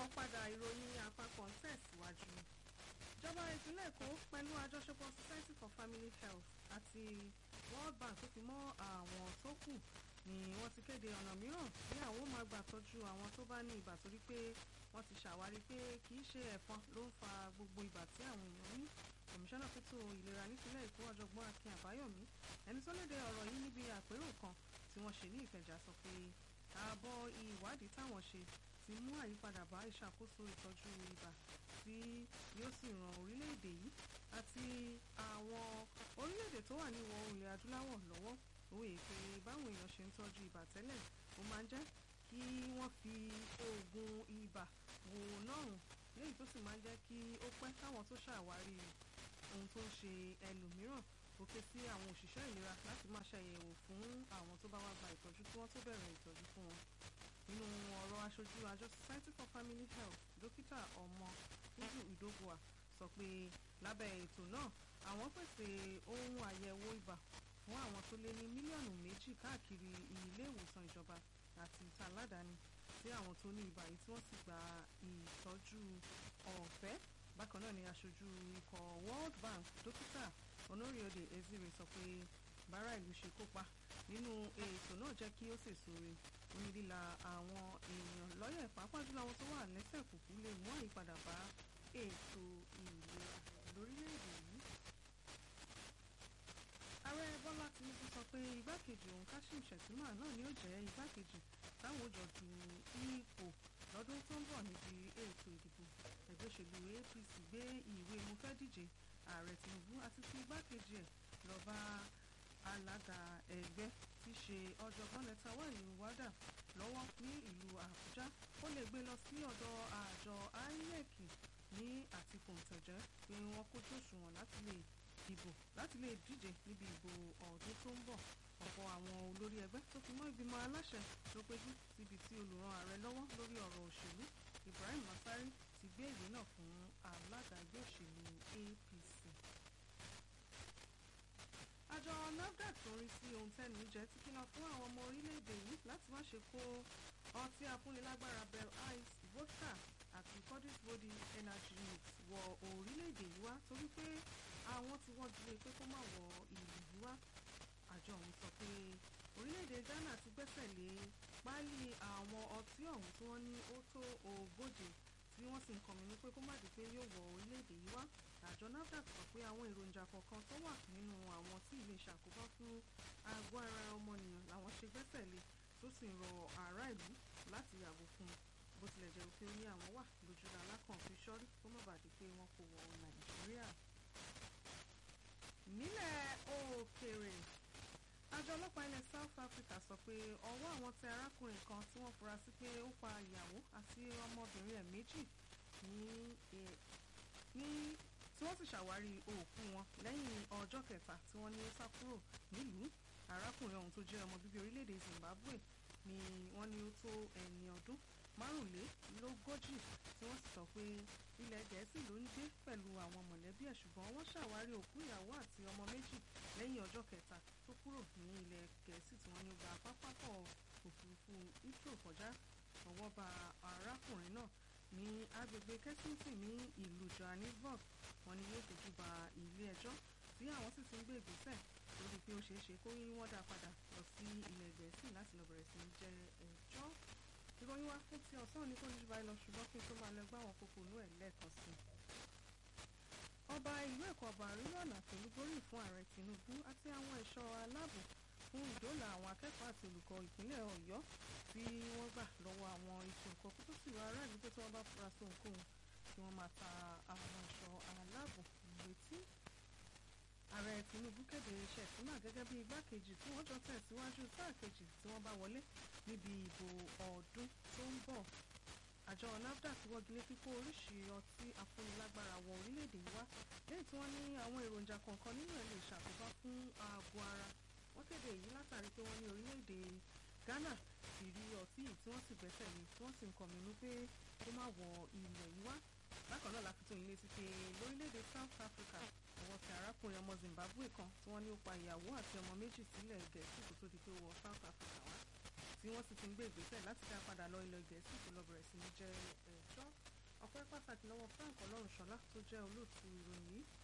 káàbọ̀ padà ìròyìn àpapọ̀ ń tẹ̀síwájú. ìjọba ìpínlẹ̀ èkó pẹ̀lú àjọṣepọ̀ society for family health àti world bank tó fi mọ́ àwọn tó kù ni wọ́n ti kéde ọ̀nà mìíràn tí àwọn máa gbà tọ́jú àwọn tó bá ní ibà torí pé wọ́n ti ṣàwárí pé kì í ṣe ẹ̀fọn ló ń fa gbogbo ibà tí àwọn èèyàn ní kọmíṣánná fẹ́tò ìlera nípínlẹ̀ èkó ọ̀jọ̀gbọ́n akin àbáyọ̀mí ẹni tó léde ọ̀rọ̀ yìí níbi àpérò kan tí wọ́n ṣe ní ìkẹjà sọ pé ààbọ̀ ìwádìí táwọn ṣe ti mú àyípadà bá ìṣàkóso ìtọ́jú ibà tí yóò sì ran orílẹ̀-èdè yìí àti àwọn orílẹ̀-èdè tó wà ní ìwọ̀ oòrùn ilẹ̀ adúláwọ̀ lọ́wọ́ òwe pé báwọn èèyàn ṣe ń tọ́jú ibà tẹ́lẹ̀ ó máa ń jẹ́ kí wọ́n fi oògùn ibà wò náà léyìí tó sì máa ń jẹ́ kí ó pẹ́ káwọn tó ṣàwárí ohun tó ń ṣe ẹlòmíràn ó ké sí àwọn òṣìṣẹ́ ìlera láti máa ṣàyẹ̀wò fún àwọn tó bá wá gba ìtọ́jú kí wọ́n tó bẹ̀rẹ̀ ìtọ́jú fún wọn nínú ọ̀rọ̀ aṣojú àjọ society for family health dókítà ọmọ uzu idogua sọ pé lábẹ́ ètò náà àwọn pèsè ohun àyẹ̀wò ibà fún àwọn tó lé ní mílíọ̀nù méjì káàkiri ilé ìwòsàn ìjọba àti ìta aládàáni sí àwọn tó ní ibà yìí tí wọ́n sì gba ìtọ́jú ọ̀fẹ́ bákan náà ni aṣojú ikọ̀ world bank dókítà onoriode ezire sọ pé bára ìlú ṣe kópa nínú ètò náà jẹ́ kí ó sèso re onídìlà àwọn èèyàn lọ́yẹ̀ pàápàá jùlọ àwọn tó wà lẹ́sẹ̀ kùkú lè mú àyípadà bá ètò ìlera lórílẹ̀‐èdè yìí. ààrẹ bọ́lá tinubu sọ pé igbákejì òun kashim shettima náà ni ó jẹ́ igbákejì táwọn òjò du ipò lọ́dún tó ń bọ̀ níbi ètò ìdìbò ẹgbẹ́ òṣèlú apc gbé ìwé mo fẹ́ díje ààrẹ tinubu àti ti igbákejì ẹ̀ lọ bá alága ẹgbẹ́ tí í ṣe ọ̀jọ̀gbọ́n lẹ́tà wà ní wádà lọ́wọ́ ní ìlú àbújá ó lè gbé lọ sí ọ̀dọ̀ àjọ inec ní àti kòǹtẹ̀jẹ́ pé wọ́n kójú òṣùwọ̀n láti lè dìbò láti lè díje níbi ìbò ọdún tó ń bọ̀ ọ̀pọ̀ àwọn olórí ẹgbẹ́ tó fi mọ́ ìgbìmọ̀ aláṣẹ ló péjú síbi tí olùràn ààrẹ lọ́wọ́ lórí ọ̀rọ̀ òṣèlú ibrahim masari ti gbé ìwé náà fún alága ẹgbẹ́ òṣèlú apc àjọ nafdac tó ń rí sí ohun tẹ́nu jẹ́ ti kìlọ̀ fún àwọn ọmọ orílẹ̀-èdè yìí láti má ṣe kó ọtí afúnilágbára bell ice vodka àti cordis body energy mix wọ orílẹ̀-èdè yìí wá torí pé àwọn tí wọ́n dúró pé kó má wọ ìlú yìí wá àjọ ọ̀hún sọ pé orílẹ̀-èdè ghana ti gbẹ́sẹ̀ lé páálí àwọn ọtí ọ̀hún tí wọ́n ní ó tó ogóje tí wọ́n sì ń kọ̀mínú pé kó má di pé yóò wọ orílẹ̀-èdè yìí wá àjọ nafdac sọ pé àwọn èròjà kọ̀ọ̀kan tó wà nínú àwọn tí ilé ṣàkóbá fún àgọ́ ara ọmọnìyàn làwọn ṣe gbẹ́sẹ̀ lé tó sì ń rọ ará ìlú láti yàgò fún un bó tilẹ̀ jẹ́ pé ó ní àwọn wà lójúra alákàn fi ṣọ́rí kó má bàa di pé wọ́n kò wọ nàìjíríà. nílẹ̀ òkèèrè àjọ ọlọ́pàá ilẹ̀ south africa sọ pé ọwọ́ àwọn tẹ arákùnrin kan tí wọ́n fura sí pé ó pa ìyàwó àti ọmọbìnrin ẹ̀ méjì ní tí wọ́n sì ṣàwárí òkú wọn lẹ́yìn ọjọ́ kẹta tí wọ́n ní ó sá kúrò nílùú arákùnrin ọ̀hún tó jẹ́ ọmọ bíbí orílẹ̀-èdè zimbabwe ni wọ́n ní ó tó ẹni ọdún márùnlélógójì tí wọ́n sì sọ pé ilẹ̀ gẹ̀ẹ́sì ló ń gbé pẹ̀lú àwọn mọ̀lẹ́bí ẹ̀ ṣùgbọ́n wọ́n ṣàwárí òkú ìyàwó àti ọmọ méjì lẹ́yìn ọjọ́ kẹta tó kúrò ní ilẹ̀ gẹ̀ẹ́sì tí wọ́n ní ó gba pápákọ̀ òfurufú heathrow kọjá ọwọ́ ba arákùnrin náà ní agbègbè kensington ní ìlú johannesburg wọ́n ní yóò fojú ba ilé ẹjọ́ tí àwọn sì ti ń gbé ìgbésẹ̀ lórí pé ó ṣeé ṣe kó yí wọ́n dá padà lọ sí ilẹ̀ gẹ̀ẹ́sì láti lọ bẹ̀rẹ̀ sí í jẹ ẹjọ́ ìròyìn wa fún ti ọ̀sán ní kò ní báyìí lọ ṣùgbọ́n kí n tó máa lọ gbá àwọn kókó inú ẹ̀ lẹ́ẹ̀kan sí i. ọba ìlú èkó ọba àríyànà pẹ̀lú gbóríyìn fún ààrẹ tinubu àti àwọn ẹ̀ṣọ́ aláàbò fún ìdóòlà àwọn akẹ́kọ̀ọ́ àti olùkọ́ ìpínlẹ̀ ọ̀yọ́ tí wọ́n gbà lọ́wọ́ àwọn ikọ̀ nǹkan kó tó sì wá aráàlú pé tí wọ́n bá fura sí ohunkóhun tí wọ́n máa ta àwọn ẹ̀ṣọ́ aláàbò létí. ààrẹ tinubu kéde iṣẹ́ ìsúná gẹ́gẹ́ bí igbákejì tí wọ́n jọ tẹ̀síwájú sáà kejì tí wọ́n bá wọlé níbi ìbò ọdún tó ń bọ̀ àjọ nafdac wọ́gilé kíkó oríṣi ọtí afúnilágbára wọ orílẹ̀-èdè yìí wá lẹ́yìn tí wọ́n ní àwọn èròjà kọ̀ọ̀kan nínú ẹ̀ lè ṣàkóbá fún ààbò ara wọ́n kéde èyí látàrí pé wọ́n ní orílẹ̀-èdè ghana ti rí ọtí yìí tí wọ́n sì gbẹ́sẹ̀ lé tí wọ́n sì ń kọminú pé kó má wọ ilẹ̀ yìí wá bákan náà la fi tó yín létí pé lórílẹ̀‐èdè south africa ọwọ́ tẹ arákùnrin ọmọ zimbabwe kan tí wọ́n ní ó pa ìyàwó àti ọmọ méjì sílẹ̀ gẹ̀ẹ́sì kó tó di pé ó wọ south africa wá tí wọ́n sì ti ń gbé ìgbésẹ̀ láti dá padà lọ ilẹ̀ gẹ̀ẹ́sì tó lọ bẹ̀rẹ̀ sí ní jẹ́ ẹjọ́ ọpẹ́ pàtàkì lọ́wọ́ Frank Ọlọ́runṣọlá tó jẹ́ olóòtú ìròyìn yìí